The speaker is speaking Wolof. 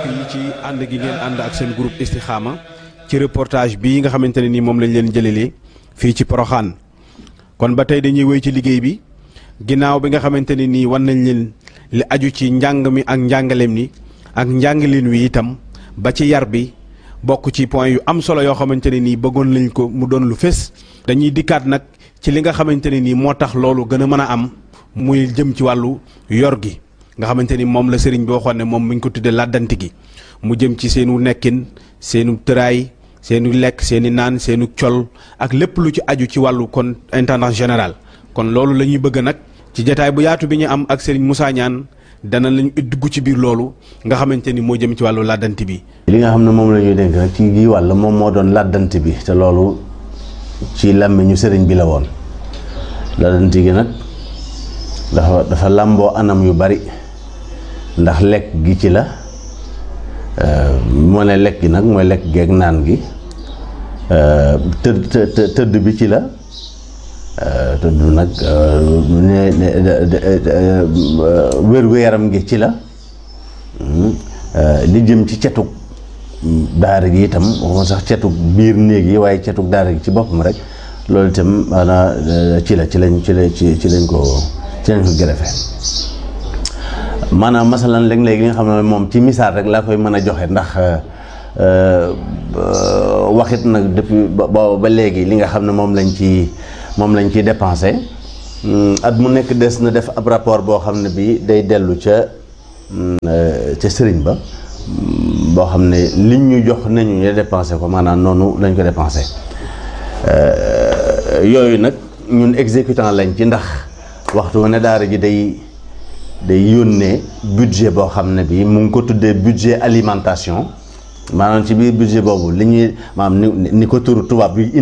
yi ci ànd gi ngeen ànd ak seen groupe Istikhama ci reportage bii nga xamante ne nii moom lañ leen jëlelee fii ci Poroxaan kon ba tey dañuy wéy ci liggéey bi ginnaaw bi nga xamante ne nii wan nañ leen li aju ci njàng mi ak njàngaleem ni ak njàngaleen wi itam ba ci yar bi bokk ci point yu am solo yoo xamante ne nii bëggoon nañ ko mu doon lu fés dañuy dikkaat nag ci li nga xamante ne nii moo tax loolu gën a mën a am muy jëm ci wàllu yor gi nga xamante ni moom la sëriñ bi waxoon ne moom mi ngi ko tuddee làddanti gi mu jëm ci seenu nekkin seenu tëraay seenu lekk seeni naan seenu col ak lépp lu ci aju ci wàllu kon intendant général kon loolu la ñuy bëgg nag ci jataay bu yaatu bi ñu am ak sëriñ Moussa Niane dana lañu dugg ci biir loolu nga xamante ni moo jëm ci wàllu làddanti bi li nga xam ne moom la ñuy dénk nag ci gi wàll moom moo doon làddanti bi te loolu ci làmmiñu sëriñ bi la woon làddanti gi nag dafa dafa làmboo anam yu bari ndax lekk gi ci la moo ne lekk gi nag mooy lekk geeg naan gi tëdd tëdd bi ci la tëdd nag wér-gu-yaram gi ci la li jëm ci cetug daara gi itam waxuma sax cetug biir néeg yi waaye cetug daara gi ci boppam rek loolu itam maanaam ci la ci lañ ci la ci ci lañ ko ci lañ ko gërëfe maanaam masalan léeg-léeg li nga xam ne moom ci misaal rek laa koy mën a joxe ndax waxit nag depuis ba ba léegi li nga xam ne moom lañ ci moom lañ ciy dépensé at mu nekk des na def ab rapport boo xam ne bi day dellu ca ca sëriñ ba boo xam ne liñ ñu jox nañu ñu dépensé ko maanaam noonu lañ ko dépensé yooyu nag ñun exécutant lañ ci ndax waxtu wu ne daara ji day day yónnee budget boo xam ne bi mu ngi ko tuddee budget alimentation maanaam ci biir budget boobu li ñuy maanaam ni ni ko turu tubaab bi